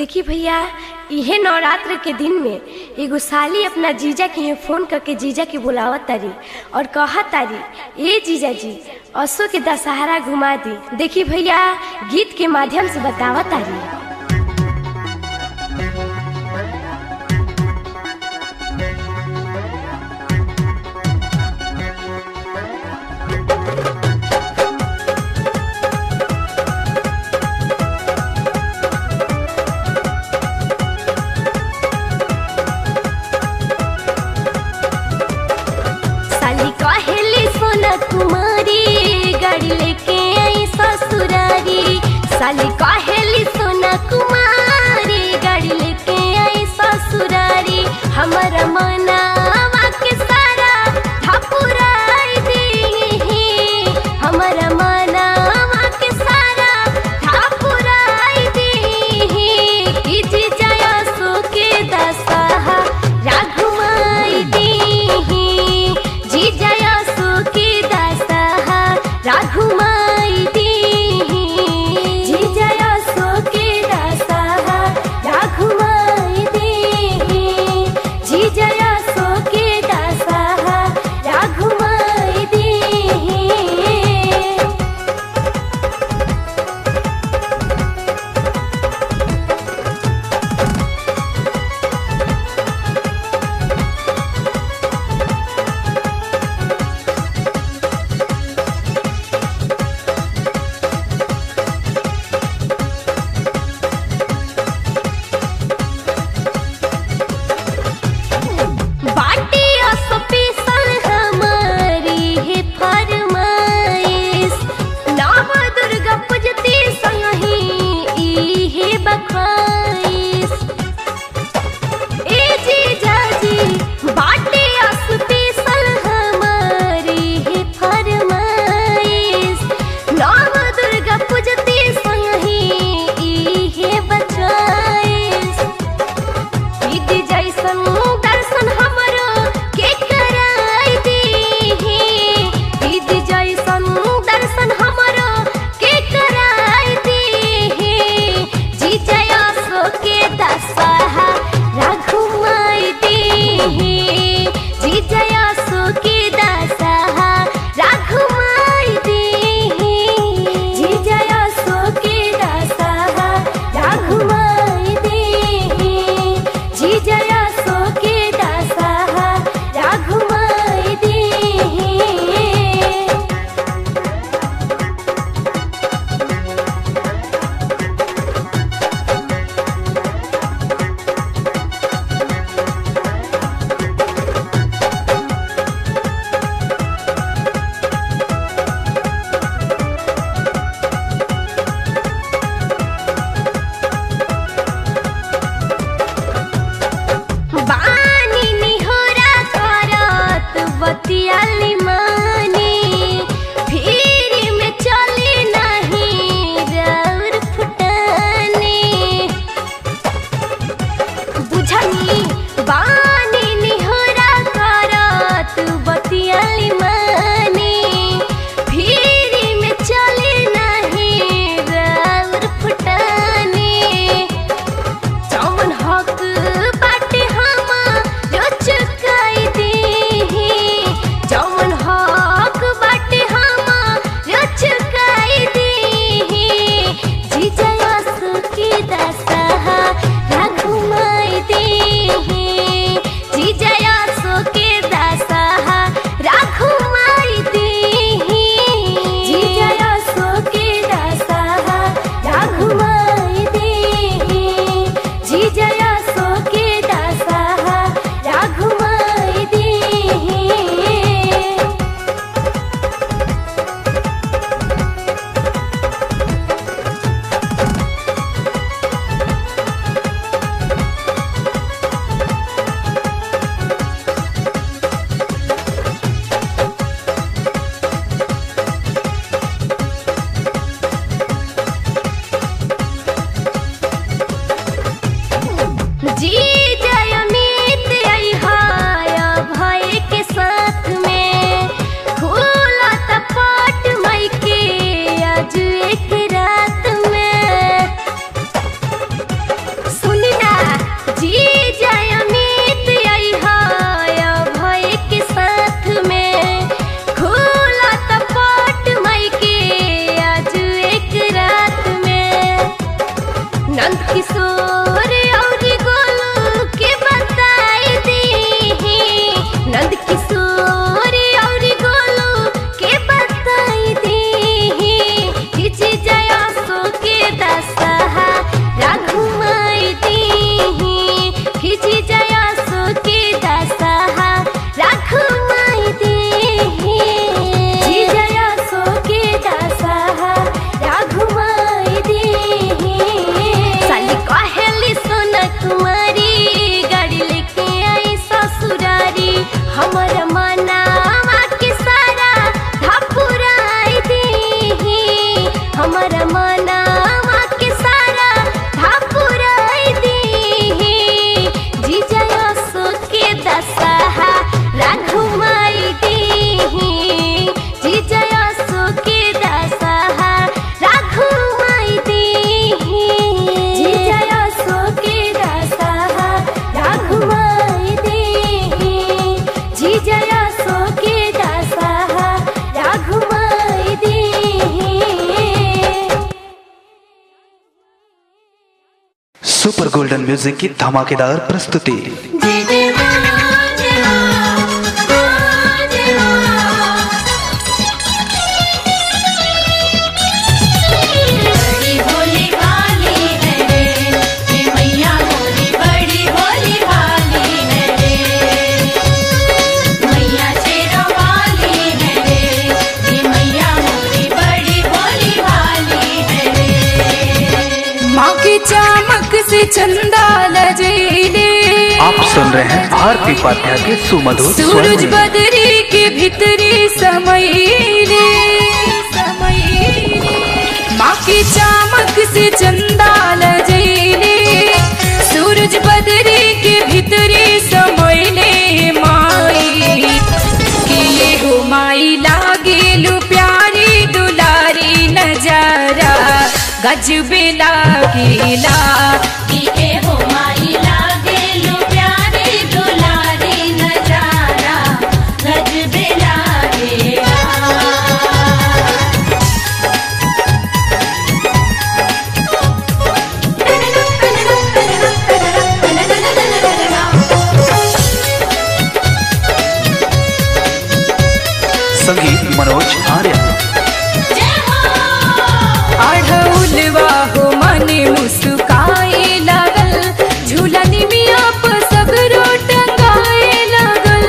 देखी भैया इहे नवरात्र के दिन में एगो साली अपना जीजा के यहाँ फोन करके जीजा के बुलावत तारी और कहत तारी ए जीजा जी असो के दशहरा घुमा दी देखी भैया गीत के माध्यम से बतावत तारी साली कहेली सोना कुमारी गाड़ी लेके आई ससुरारी साली कहेली सोना कुमारी गाड़ी लेके आई ससुरारी हमारा मनावा के सारा ठपुराई दी हमारा मनावा के सारा ठपुराई दी कि जी जया सो के दशहा राघुमाई दी जी जया सो के दशहा राघुमाई दी जी जया सुपर गोल्डन म्यूजिक की धमाकेदार प्रस्तुति बड़ी भोली भाली है रे ये मैया मोरी बड़ी भोली भाली है रे मैया शेरा वाली है रे ये मैया मोरी बड़ी भोली भाली है रे माँ की चमक से चंदा लजेले आप सुन रहे हैं भारती पाठ्या के सुमधुर स्वर सूरज में। बदरी के भीतरी समईले समईले माँ की चमक से चंदा लजेले सूरज बदरी के भीतरी समईले माई कि ये हो माई लागेलु प्यारी दुलारी नजारा गजबे लागेला कि ए हो माई लागे लो प्यारे दुलारी नजारा गजबे लागेला संगीत मनोज आर्य अढ़ौलवा हो मने मुस्काए लागल झूलनी मिया पर सगरो टंगाए लागल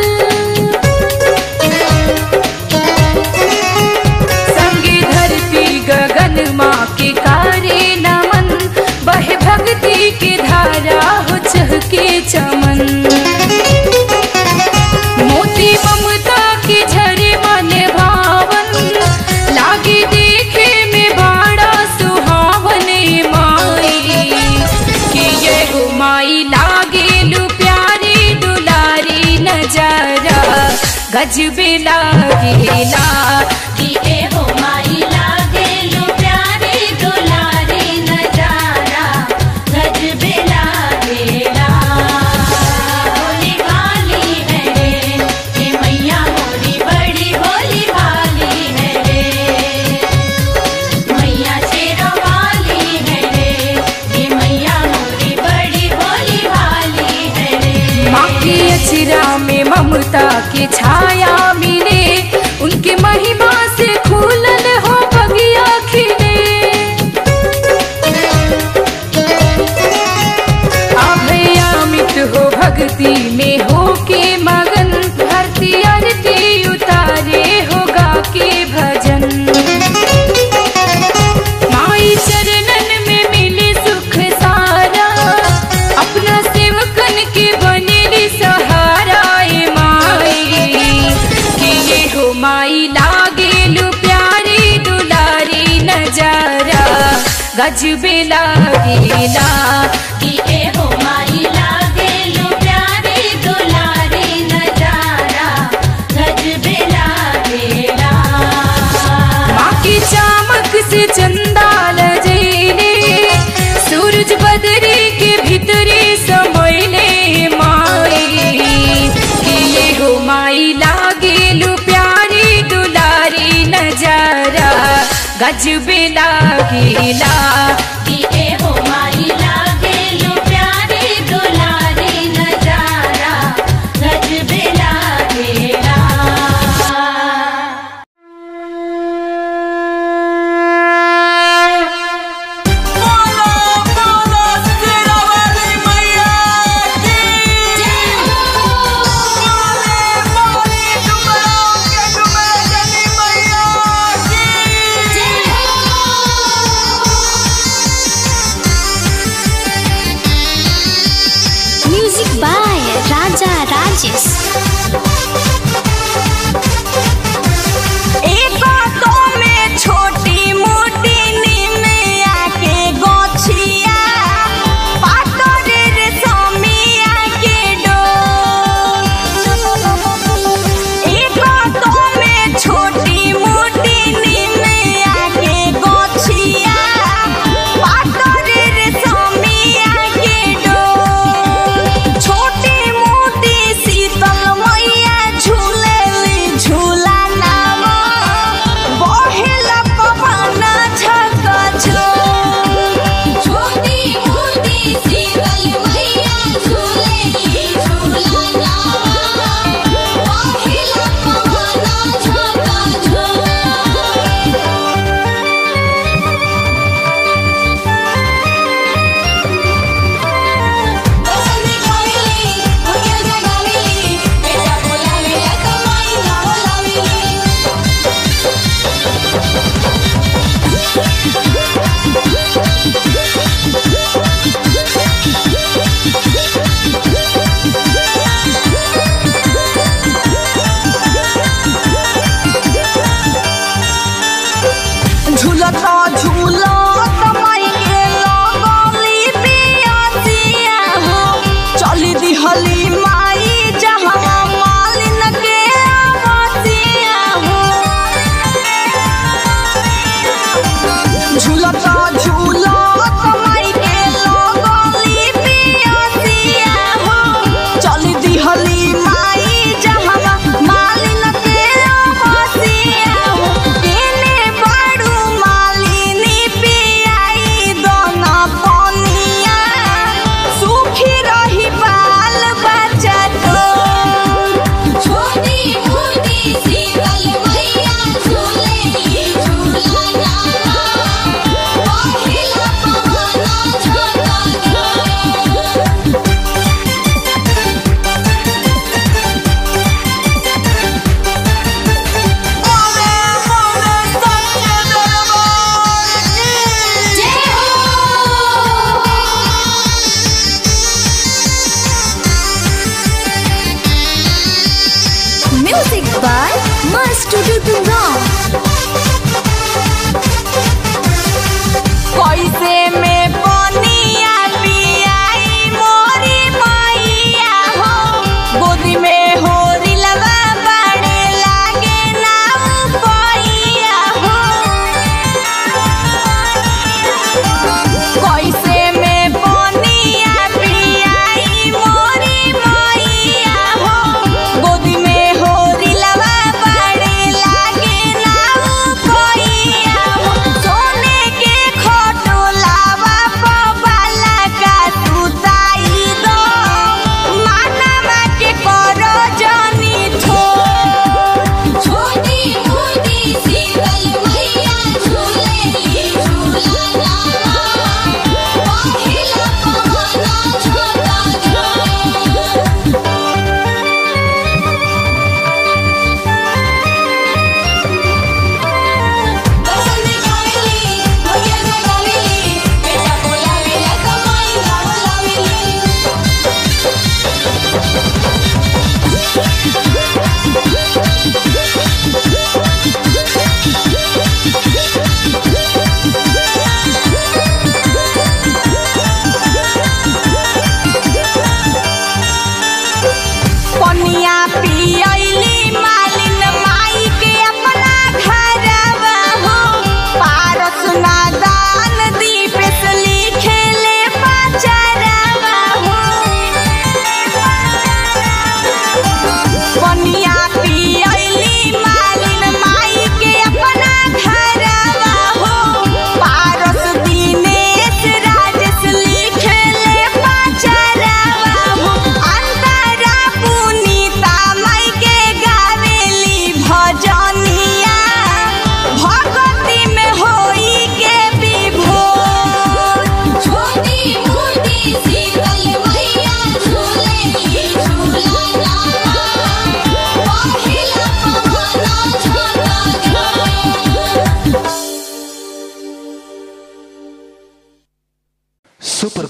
संगे धरती गगन माँ के कारे नमन बहे भक्ति के धारा हो चहके चमन मोती ममता के झरे मन भावन लागे देखे में बड़ा सुहावन माई कि ये हो माई लागे लू प्यारी दुलारी नजारा गजबे लागेला कि ए हो माई लागे लो प्यारे दुलारी नजारा गजबे लागेला भोली भाली है रे ये मैया मोरी बड़ी भोली भाली है रे मैया शेरा वाली है रे ये मैया मोरी बड़ी भोली भाली है रे माँ की अचरा में ममता की छाया मिले उनके महिमा से खुलल हो बगिया खिले अभयामित हो भक्ति में हो के मगन भरती आरती उतारे होगा के भजन माई चरणन में मिले सुख सारा अपना सेवकन के बनेली सहारा ए माई कि ये हो माई लागेलु प्यारी दुलारी नजारा गजबे लागेला कि ए हो माई लागे लो प्यारे दुलारी नजारा गजबे लागेला माँ की चमक से चंदा लजेले सूरज बदरी के भीतरी समयले माई कि ये हो माई लागेलु प्यारी दुलारी नजारा गजबे लागेला कि ए हो माई लागे लो प्यारे दुलारी नजारा गजबे लागेला बोलो बोलो तेरा वाली मैया की बोले बोले डुमराव के डुमरा जनी मैया की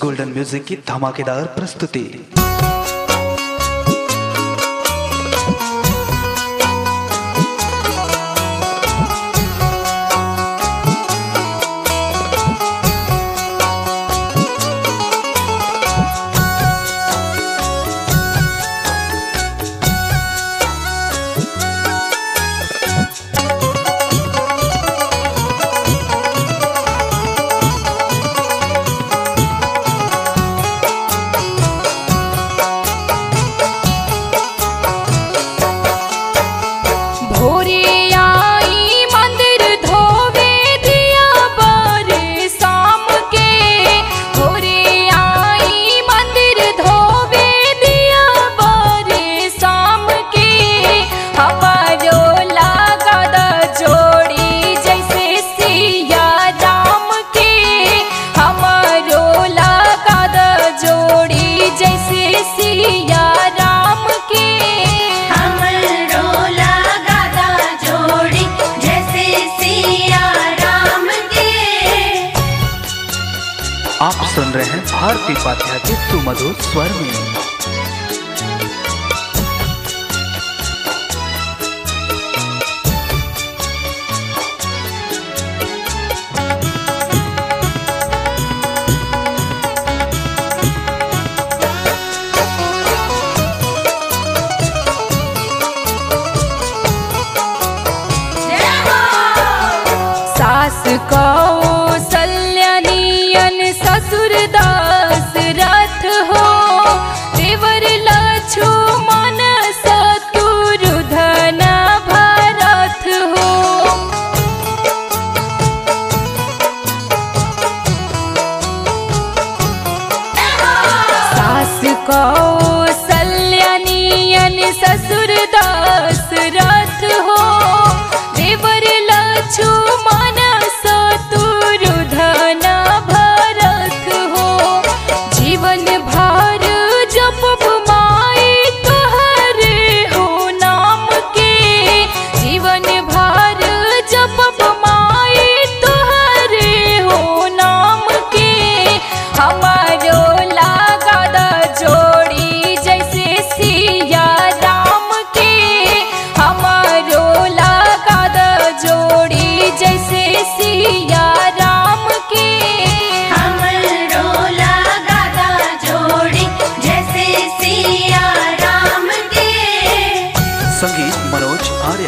गोल्डन म्यूजिक की धमाकेदार प्रस्तुति भोरे आई मंदिर धोवे दिया बारे शाम के भोरे आई मंदिर धोवे दिया बारे शाम के हमारो लागद जोड़ी जैसे सिया राम के हमारो लागद जोड़ी जैसे सिया राम के हमरो लगादा जोड़ी जैसे सिया राम के आप सुन रहे हैं भारती पाठ्या के सुमधुर स्वर में सास कौसल्यनियन ससुर दास रथ हो देवर लक्ष्मण शत्रुधन भरत हो सास कौसल्यनियन ससुर दास रथ हो देवर लक्ष्मण शत्रुधन भरत हो जीवन भर जपब माई तोहरे हो नाम के जीवन भर जपब माई तोहरे हो नाम के हमारो लागद जोड़ी जैसे सिया राम के हमारो लागद जोड़ी जैसे सिया राम के हमरो लगादा जोड़ी जैसे सिया राम के संगीत मनोज आर्य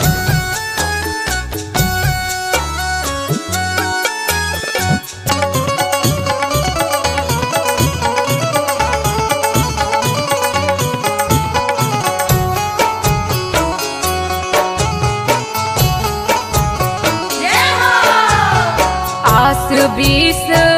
आस बीस